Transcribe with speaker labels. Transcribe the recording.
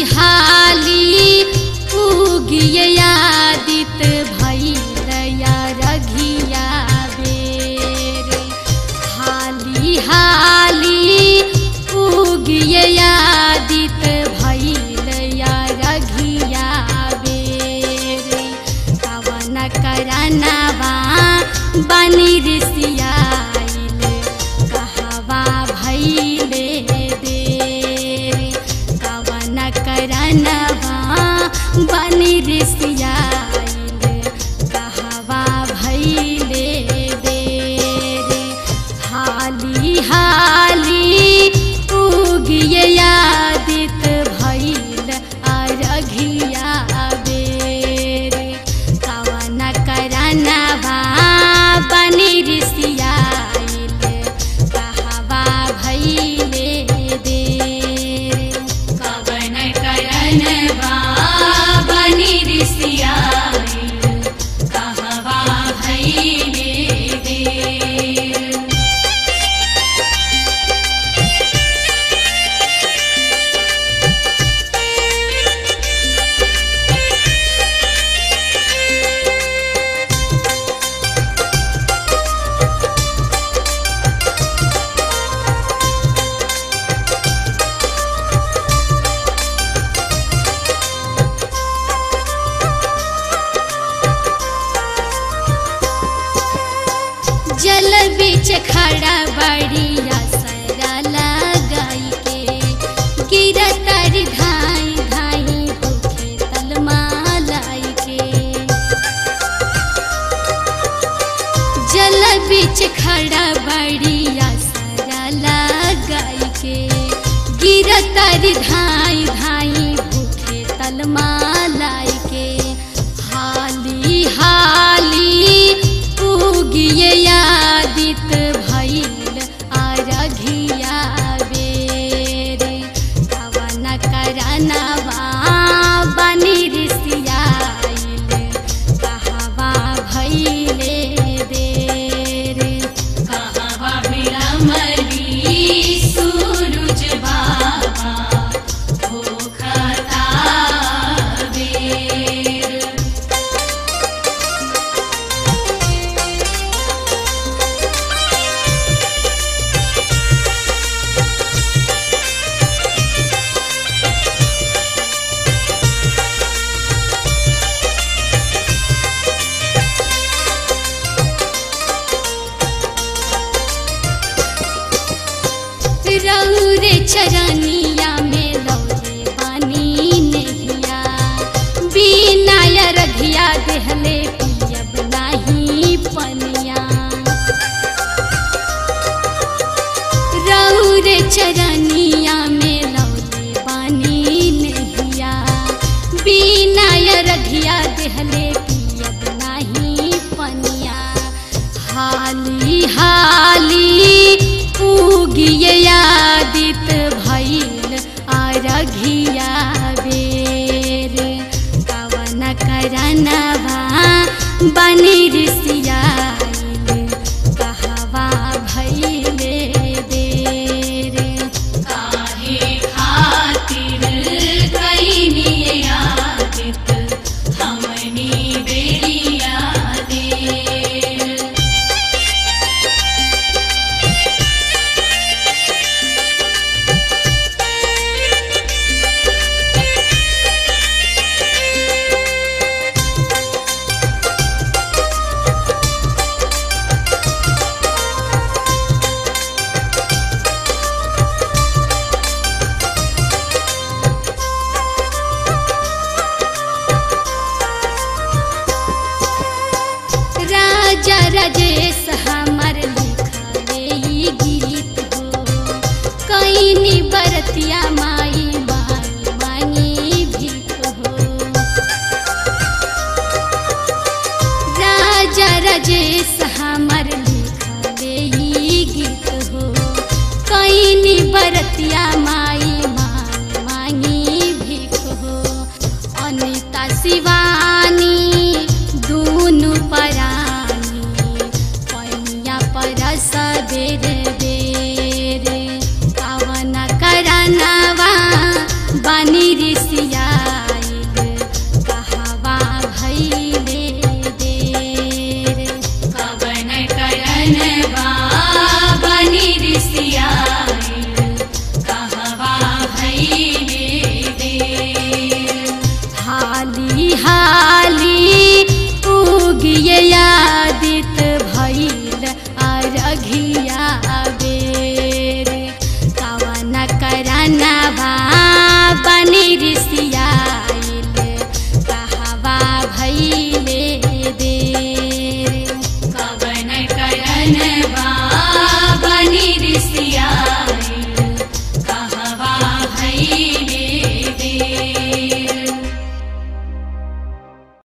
Speaker 1: हाली उगिए आदित भैरया रघिया बेर हाली हाली उगिए आदित भैरया रघिया बेर कवन करनवा बनी ऋषियाइल कहवा भैले देर कवन करनवा बनी ऋषियाइल कहवा भैले देर हाली हाली उगिए आदित भैल अरघिया बेर कवन करनवा बनी ऋषियाइल कहवा भैले देर
Speaker 2: कवन करनवा बनि ऋषियाइल कहवा भैले देर
Speaker 1: जल बीच खड़ा बड़िया सरा लगाई के गिरतर धाई धाई होखे तलमालाई के जल बीच खड़ा बड़िया सरा लगाई के गिरतर धाई धाई भूखे तलमालाई के हाली हाली उगिए आदित भैल अरघिया बेर कवन करनवा बनी ऋषियाइल कहवा भैले देर
Speaker 2: कहवा विलमली सूरज बाबा होखता बेर
Speaker 1: रौरे चरनिया में लौरे बानी नहिया बिना रघिया देहले पियब नाही पनिया रौरे चरनिया में लौरे बानी नहिया बिना रघिया देहले पियब नाही पनिया हाली हाली उगिए आदित भैल अरघिया बेर कवन करनवा बनी ऋषियाइल कहवा भैले देर
Speaker 2: काहे खातिर कैनी आदित हमनी बेरिया देर
Speaker 1: राजा राजेश हमर लिखले ई गीत हो कैनी बरतिया माई माई मांगी भीख हो राजा राजेश हमर लिखले ई गीत हो कैनी बरतिया माई माई मांगी भीख हो अनिता शिवानी दुनु परानी पैया परस बेर बेर कवन करनवा रिसिया